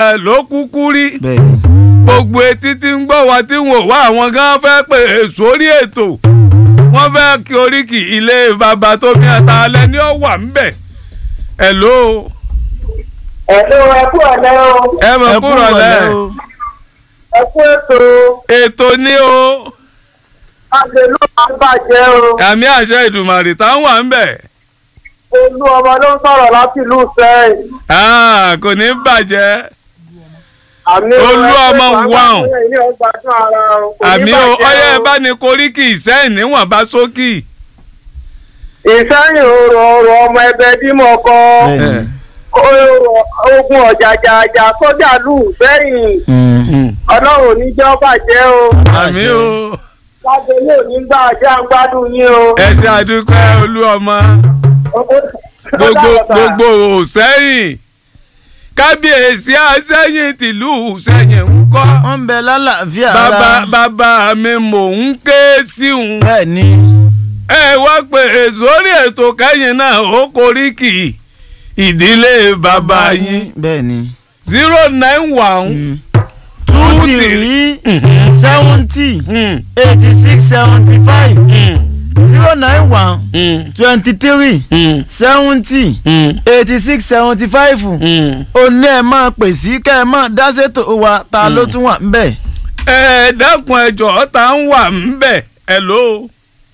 náà ló kúkú rí bẹ́ẹ̀ ni gbogbo etí tí ń gbọ́ wa tí wọ́n wá àwọn gan fẹ́ pè é sórí ètò wọ́n fẹ́ kí oríkì ilé bàbá tó bí ata alẹ́ ní ó wà ńbẹ̀ hello Ẹ̀lú ẹkú ọ̀lẹ́ o, ẹ mọ̀ ẹ kú kúrò lẹ́ ìrọ̀lẹ́ o ẹkú ètò ètò ní o àgbèlú máa ń bàjẹ́ o. àmì àṣẹ ìdùmàrè táwọn wà ńbẹ̀ Olú ọmọ ló ń sọ̀rọ̀ láti ìlú Sẹ́yìn. Ah, kò ní bàjẹ́ Àmì Olú ọmọ wàhùn. Ilé ọgbà tún ara o. Kò ní àmì o bàjẹ́ ọyẹ ẹ bá ní koríkì ìsẹ́yìn níwọ̀n bá sókì. Ìsẹ́yìn òrò ọ̀rọ̀ ọmọ ẹbẹ bímọ kọ. bẹ́ẹ̀ ni Ogun ọ̀jàjàjà sójà lù sẹ́yìn. Mm. Ọlọ́run ò ní jẹ́ ó bàjẹ́ o. àmì o Lágbèlú ò ní gbà jẹ́ àgbádùn yín o. ẹ ṣe àdúpẹ́ olú ọmọ gbogbo gbogbo òsẹ́yìn kábíyèsí àsẹ́yìn tìlú sẹ́yìn ń kọ́ wọ́n ń bẹ lálàáfíà bàbá ara bàbá mi mò ń ké sí òun bẹ́ẹ̀ ni ẹ wá pé sórí ètò kẹ́yìn náà ó koríkì ìdílé bàbá yín bẹ́ẹ̀ ni zero nine one two three three seventy mm, eighty six seventy five mm, zero nine one mm, twenty three mm, seventy mm, eighty six seventy five mm. ó ní ẹ máa pè sí kẹ́ ẹ máa dá ṣètò wa ta ló tún wà ń bẹ̀. ẹ dákun ẹjọ tá ń wà ń bẹ hello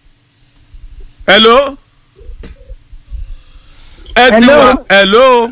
hello ẹ ti Hello. wà hello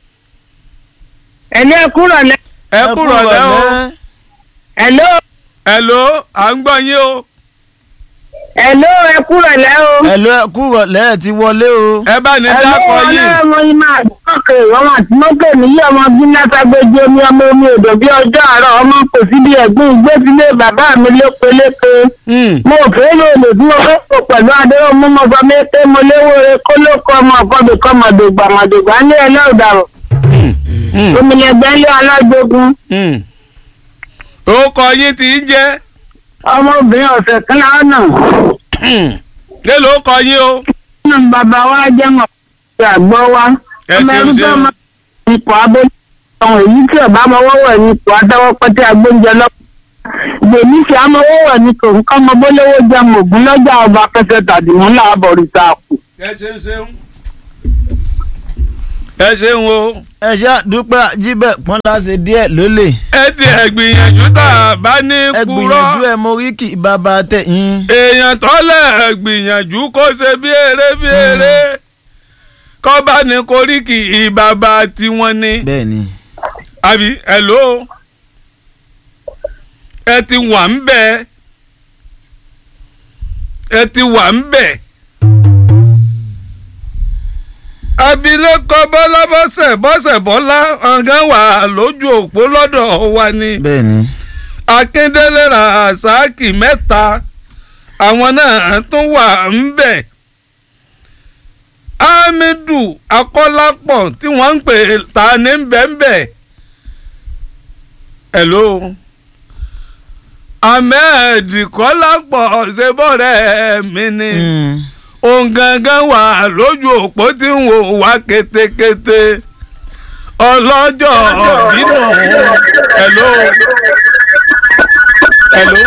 Ẹ̀lú ẹkú rọ̀lẹ́. ẹ kúrò lẹ́ o Ẹ̀lú hello à ń gbọ́ yín o ẹ̀lú ẹkú rọ̀lẹ́ o. ẹ̀lú ẹ kú rọ̀lẹ́ ẹ ti wọlé o. ẹ bá ní dákọ yìí ọmọ yìí máa dọ́kẹ́ ọmọ àti mọ́kẹ́ níyì ọmọ bí látàgbéjì omi ọmọ omi odò bí ọjọ́ àárọ̀ ọmọ kò sí bí ẹ̀gbọ́n ìgbésílẹ̀ bàbá mi lépelépe. Hmm, mo fẹ́ lò lè bí mo fẹ́ pò pẹ̀lú adéwọ̀ mú mo fọ mẹ́tẹ́ mo léwó re kólókó ọmọ ọ̀kọ́bì kọ́ mọ̀dògbà mọ̀dògbà ní ẹlẹ́ọ̀dàrọ̀ hmm, omilẹ̀gbẹ́ ilé alájogun hmm. orúkọ yín ti ń jẹ́ ọmọbìnrin ọ̀sẹ̀ kan lánà lélo orúkọ yín o nínú bàbá wa jẹ́ mọ̀ àgbọ̀ wa ẹ ọmọ ṣeun ẹni tó ṣeun máa ń ipò abẹ́lé ọ̀hún èyí tí ọba amọ̀wọ́wọ̀ ní ipò adáwọ́pẹ́tẹ́ agbóúnjẹ lọ́pọ̀ gbèmí fi amọ̀wọ́wọ̀ ní kò ń kọ́ ọmọ bólówó jẹun ògún lọ́jà ọba pẹ́sẹ́ tàbí mú làbọ̀ rìta kù. ẹ ṣeun ṣeun ẹ ṣeun o ẹ ṣe àdúpẹ́ jíbẹ̀ pọ́n láṣẹ díẹ̀ lólè. ẹ ti ẹ gbìyànjú tá a bá ní ẹ kúrọ́ gbìyànjú ẹ mo rí kí bàbá tẹ̀yìn. èèyàn tọ́lẹ̀ gbìyànjú kó ṣe bí eré bí eré kọ́ bá ní koríki ìbàbà tiwọn ni bẹ́ẹ̀ ni àbí hello ẹ ti wà ń bẹ̀ ẹ ti wà ń bẹ̀ abilékọ bọ́lá bọ́sẹ̀ bọ́sẹ̀ bọ́lá ọ̀gá wà lójú òpó lọ́dọ̀ wa ni bẹ́ẹ̀ ni akíndélé rasaki mẹ́ta àwọn náà tún wà ń bẹ̀ hamidu akọ́lápọ̀ tí wọ́n ń pè ta ní bẹ́ẹ̀nbẹ́ hello ahmed kọ́lápọ̀ ṣebọ́rẹ́ mi ni Mm. òun gangan wà lójú òpó tí ń wò wá kétékété ọlọ́jọ́ bínú hello hello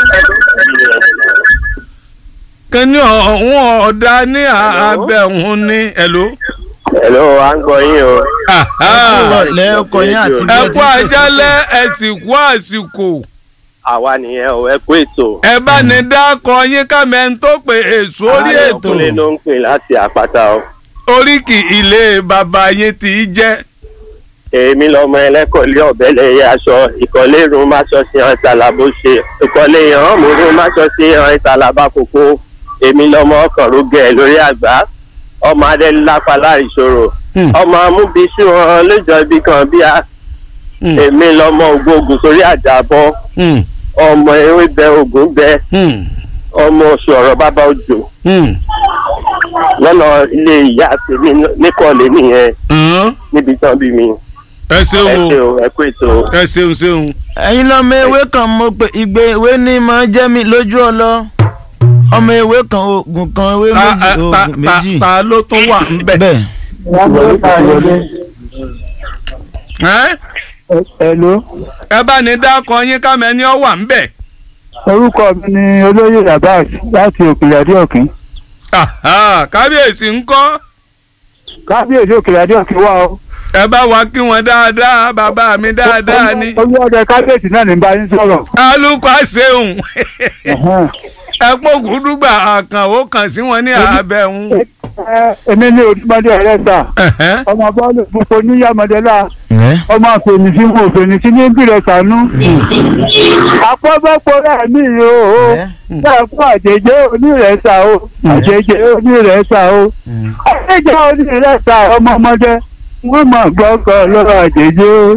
kíní ọ̀hún ọ̀dà ní abẹ́hùn ní hello. Hello, à ń gbọ́ yín o. ẹ kú rọ̀lẹ́ ọkọ yín àti bí ẹ ẹ kú ti ń àjálẹ́ ẹ sì kú àsìkò Àwa nìyẹn o, ẹ kú ètò. ẹ bá ní dákọ yín kámẹ́ ń tó pé èso orí Ààrẹ ètò Ọkùnrin ló ń pè láti àpáta o. oríkì ilé bàbá yín ti jẹ́ Èmi lọmọ ẹlẹ́kọ̀ọ́lé ọ̀bẹ́lẹ̀ yẹ aṣọ ìkọ́lé irun máṣọ sí hàn ìtàlàbó ṣe. Ìkọ́lé ìhàn mòrún máṣọ sí hàn ìtàlàbá kókó. Èmi lọmọ ọkàn rógẹ̀ lórí àgbá. Ọmọ adẹ́lápá láìṣòro. Hmm. Ọmọ amúbíṣú hàn lójọ ibi kan bí a. Hmm. Èmi lọmọ ògbógun sórí àjàbọ̀. Hmm, Ọmọ ewé bẹ ògún bẹ. hmm, Ọmọ oṣù ọ̀rọ̀ bàbá òjò. hmm. lọ́nà ilé ìyá tèmi níkọ̀ọ́lé nìyẹn Hàn, níbi tán bí mi. ẹ ẹ ṣeun ṣe o o ẹ kú ètò. ẹ ṣeun ṣeun ẹ̀yin lọ́mọ ewé kan mo pè ìgbé ewé ní máa jẹ́ mi lójú ọlọ ọmọ ewé kan oògùn kan ewé ta méjì ta oògùn ta méjì ta ló tún wà ń bẹ̀. bẹ́ẹ̀ Ẹ́? Hello. ẹ bá ní dákọ yín kámẹ́ni ọ wà ń bẹ̀. orúkọ mi ni olóyè Abbas láti òkèlè adéòkín Àhá, kábíyèsí ń kọ́ kábíyèsí òkèlè adéòkín wà ó. ẹ bá wa kí wọn dáadáa bàbá mi dáadáa ni. olùwọ́dẹ kábíyèsí náà ní bá yín sọ̀rọ̀. alukọ àṣehùn Ẹ̀hẹ́n. ẹ pọ́kù dùgbà àkànwó kan sí wọn ní abẹ́hùn. Ẹ, èmi ní odúmọdé ẹlẹ́sà Ẹ̀hẹ́n. ọmọ bọ́ọ̀lù fúnfọ níyàmọ̀dẹ́lá ẹ ọmọ àfẹnìsí mo fẹnìsí ní bìrẹ̀ sànú. àpọ́bọ́pọ̀ rẹ̀ mí o ẹ náà fún àjẹjẹ onírẹ̀ẹ́sà o àjẹjẹ onírẹ̀ẹ́sà o àjẹjẹ onírẹ̀ẹ́sà ọmọ ọmọdé wọ́n mọ̀ gbọ́kọ̀ lọ́rọ̀ àjẹjẹ o.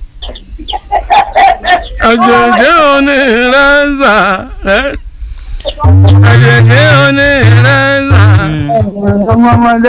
àjèjì onírẹ́sà ẹ́ àjèjì onírẹ́sà. ọmọ ọmọdé.